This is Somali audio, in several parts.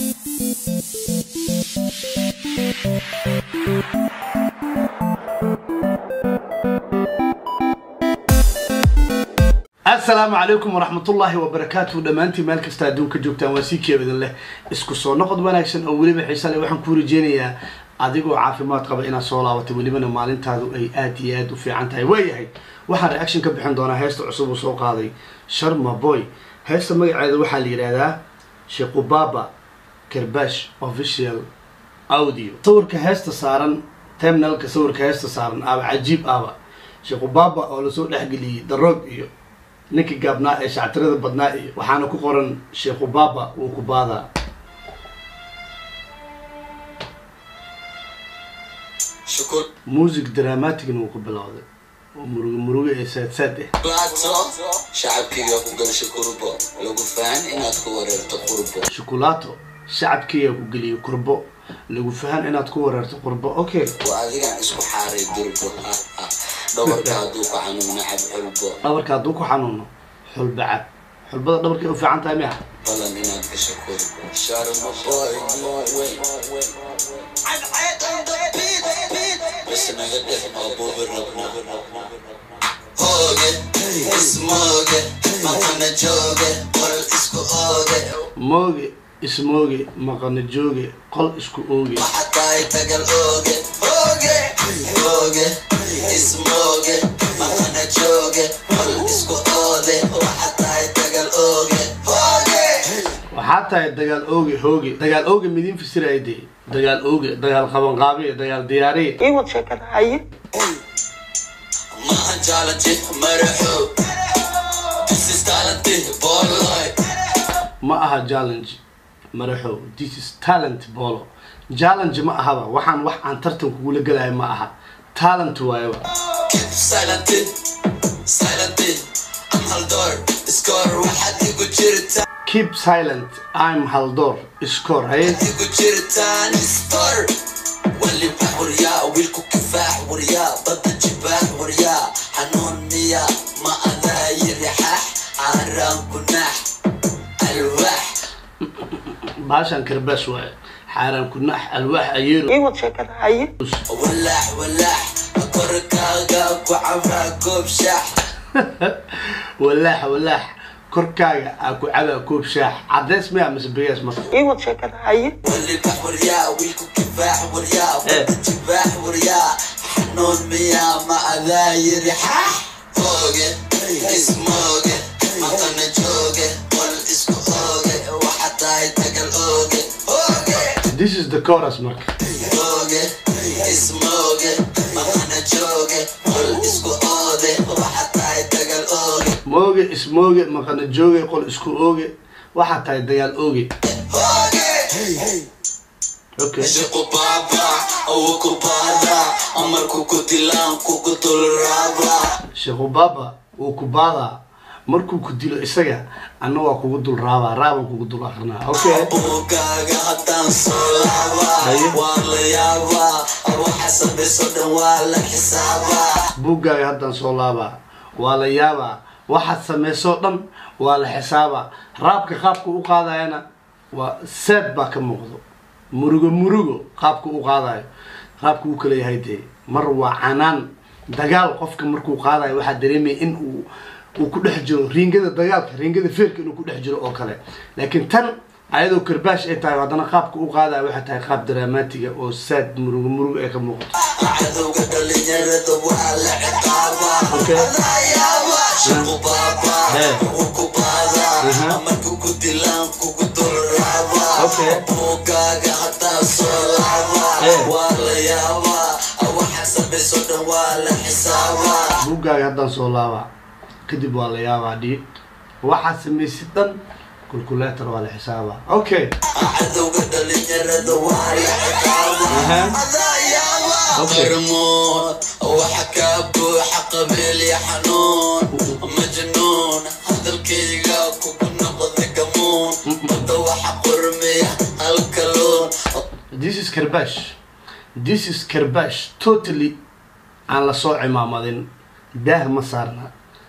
asalaamu calaykum waraxmatullaahi wabarakaatuhu dhammaantiin meel kasta adduunka joogtaan waa sii keebadin leh isku soo noqod wanaagsan oo weliba xiisa leh waxaan kuu rajeynayaa adigoo caafimaad qaba inaad soo laabatay welibana maalintaadu ay aad iyo aad u fiican tahay waayahay waxaan reaction ka bixin doonaa heesta cusub uu soo qaaday sharma boy heesta magaceeda waxaa la yidhaahdaa sheekubaba karbash official audio sawirka heesta saaran terminalka sawirka heesta saaran aba cajiib aba sheekubaba oo lasoo dhexgeliyey daroog iyo ninkii gaabnaa ee shactirada badnaa iyo waxaana ku qoran sheekubaba wuu ku baadaa شكر music dramaticna wuu ku bilowday oo murugo murugo ee saad saad ah بلاتو شعبكيga ku galsha kurbo lagu fahan inaad ku wareerto qurbo shukulaato shacabkiiya ku geliyay kurbo lagu fahan inaad ku wareerto qurbo okay waa adigaan isku xaaray durbo dhabarka hadduu ku xanuun nacab xulbo dhabarka hadduu ku xanuuno xulba cab xulbada dhabarkay u fiican tahay miya balan inaad gasho kurbo sharma boy bas naga dhex oo buubi rabna hooge ismooge maqana jooge qoral isku ooge mooge ismooge maqana jooge qol isku ooge waxa tahay tagal ooge hooge hooge ismooge maqana jooge qol isku oode waxa tahay tagal ooge hooge waxaa tahay dagaal ooge hooge dagaal ooge midiin fasiraya dee dagaal ooge dagaal qabanqaabiye dagaal diyaariye iwad sheekada haye maahan jaalanti maraxo this is talanti booloy ma aha challenge maraxow this is talent bolo challenge ma ahaba waxaan wax aan tartan kugula gelayo ma aha talent waayaba keep silenty silenty am haldoor score waxaad igu jirtaa keep silent i'm haldor score haye igu jirtaan store waliba waryaa wiilku kifaax waryaa badda jibaax waryaa xanuun miya ma adaa yiri xaax aaraanku naax alwaax baashan karbaas waaye xaaraan kunax alwaax ayeero iwad sheekada haye walaax walaax korkaaga ku cabaa koob shaax walaax walaax korkaaga aa ku cabaa koob shaax cadeys miya mise begees marka iwad sheekada haye waliba waryaa wiilku kifaax waryaa badda jibaax waryaa xanuun miya ma adaa yiri xaax hooge ismooge maqana jooge qol isku ooge waxa tahay tagal ooge hooge this is the chorus marka ooge ismooge maqana jooge qol isku oode waxa tahay tagal ooge mooge ismooge maqana jooge qol isku ooge waxaa tahay dagaal ooge hooge okay shaqubaba awo kubada amarku ku dilaan kugu dulraaba sheekubaba wuu ku baadaa markuu ku dilo isaga anna waa kugu dul raabaa raabaan kugu dul akrinaa okay buugaaga haddaan soo laabaa Haye. waa la yaabaa waxa samayso dhan waa la xisaabaa buuggaaga haddaan soo laabaa waa la yaabaa waxaad samaysoo dhan waa la xisaabaa raabka qaabka u qaadayana waa seed baa ka muuqdo murugo murugo qaabka u qaadayo raabka uu kala yahay dee mar waa canaan dagaal qofka markuu qaadayo waxaa dareemaya in uu uu ku dhex jiro riingada dagaalka riingada feerka inuu ku dhex jiro oo kale laakiin tan ayadoo karbaash ay tahay haddana qaabka u qaadayo waxay tahay qaab dramaatiga oo saad murugo murugo ay ka muuqato cadowga dhalinyarada waa la ciqaabaa Okay. adaa yaabaa shaqubaba Hey. wuu ku baadaa Uh-huh. amarku ku dilaan kugu dulraabaa Okay. buugaaga haddaan soo laabaa Hey. waa la yaabaa waxa samayso dhan waa la xisaabaa buuggaaga haddaan soo laabaa kadib waa la yaabaa dhiig waxaad samaysid dhan kulkuleetar waa la xisaabaa okay cadowga dhalinyarada waa la ciqaabaa Aha. adaa yaabaa Okay. qarmoon waxa kaa buuxa qabiil iyo xanuun majnuun hadalkayga kugu noqda gamuun badda waxa qurmiya halkaluun this is karbash this is karbash totally aan la soo cimaamadin daah ma saarna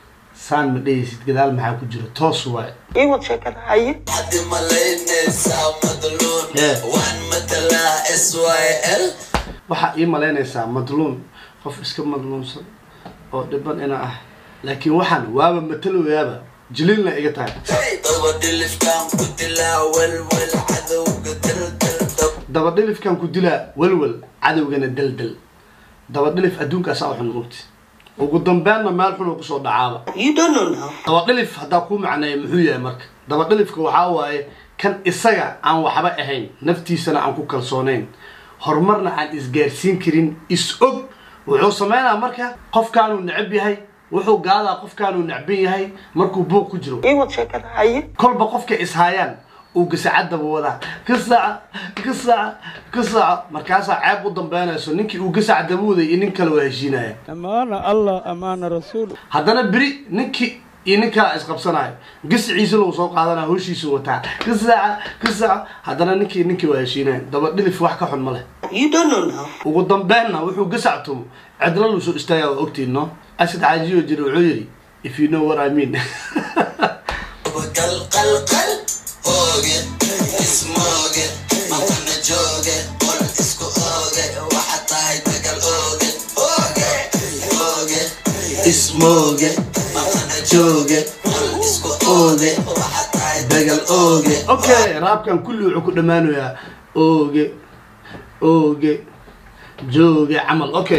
saan ma dhehaysid gadaal maxaa ku jiro toos waaye ii wad sheekada haye حد malaynaysaa madluun Yeah. waan matalaa s y l waxaa ii malaynaysaa madluun qof iska madluunsan oo dhiban ina ah laakiin waxaan waaba mataloyaaba jiliilna iga tahay daba dhilifkaan ku dilaa welwel cadowga daldal dab dabadhilifkan ku dilaa welwel cadowgana daldal dabadhilif adduunkaasaa u xun mugti ugu dambeynna meel xunuu kusoo dhacaaba you don't know now dabadhilif haddaa kuu macneeya muxuu yahay marka dabadhilifka waxaa waaye kan isaga aan waxba ahayn naftiisana aan ku kalsoonayn horumarna aan isgaarsiin karin is og wuxuu sameynaa marka qofkaanuu necab yahay wuxuu gaadaa qofkaanuu necban yahay markuu buuq ku jiro ii wad sheekada haye kolba qofka ishaayaan uu gasacadaba wadaa gasaca gasaca gasaca markaasaa ceeb u dambeynayso ninkii uu gasaca daba waday iyo nin kale waa heshiinaya أمان الله أمان رسول haddana beri ninkii iyo nin kala isqabsanayo gasiciisa lagu soo qaadanaya hoshiisu wataa gasaca gasaca haddana ninkii ninkii waa heshiinaya daba dhilif wax ka xun ma leh you don't know now ugu dambeynna wuxuu gasactumo cidla lu soo istaagaa waa ogtiin no asad caajiyo jira wuxuu yidhi if you know what I mean qal qal qal ooge ismooge maqana jooge qol isku ooge waxa tahay dagal ooge ooge ooge ismooge maqana jooge qol isku ooge waxa tahay dagal ooge okay raabkan kulli wuxuu ku dhammaanayaa ooge ooge jooge camal okay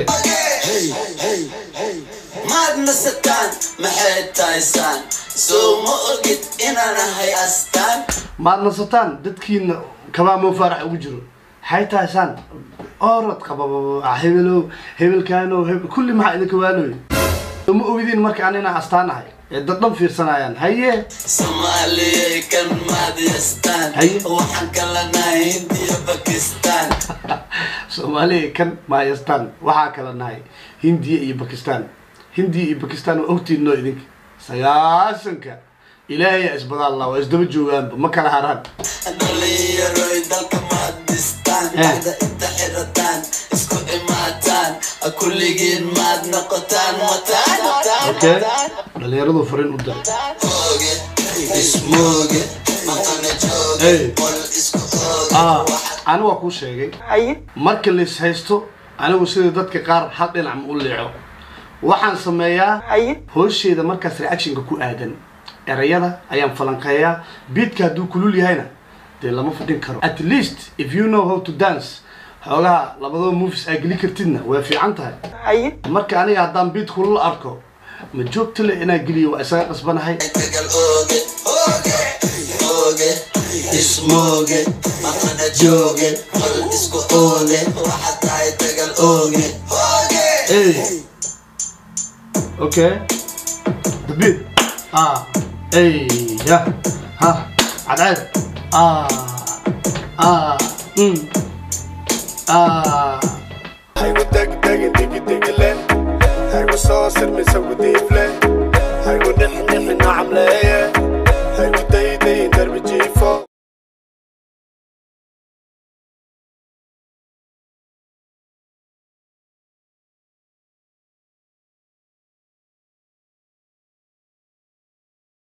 maad nasataan maxay tahaysaan soo ma ogid inaan ahay astaan maad nasataan dadkiina kabaa moo faarax ugu jiro maxay tahay saan orod qababa hebelow hebelkaanow hebel kulli maxaa idinka waanoy ma ogdiin marka aan inaan astaan ahay ee dad dhan fiirsanayaan haye soomaaliyay kan maad yastaan Haye. waxaan kala nahay hindiya bakistaan soomaaliya kan maayastaan waxaa kala nahay hindiya iyo bakistan hindiya iyo bakistan waa ogtiin noo idinka sagaasanka ilaahayaa isbadaalla waa isdaba joogaanba ma kala haraan dhalinyaroy dalka maad dhistaan Eh. bacda inta xirataan isku imaataan kulligiin maad noqotaan wataan okay dhalinyaradu fariin u diray ooge ismooge maqana jooge Hey. qol isku ooge ah waxa ani waa kuu sheegay haye marka lais haysto anigu sida dadka qaar hal dhinac ma u leeco waxaan sameeyaa haye hoosheeda markaas reactionka ku aadan erayada ayaan falanqeeyaa beatka hadduu kulul yahayna dee lama fadhin karo at least if you know how to dance xoogaha labadaba movies aa geli kartidna way fiican tahay haye marka aniga haddaan beat kulul arko ma joogta le inaa geliyo waa isaga qasbanahay dagal ooge ooge ooge ismooge maqana jooge qol isku ooge waxa tahay dagal ooge ooge Hey. Okay. The beat. Ah. Hey. Yeah. Ha. عدعد. Ah. Ah. Mm. Ah. Haygo degdegi digi digile haygo soo sirmisa gudiifle haygo dhixi dhixi nacamleeye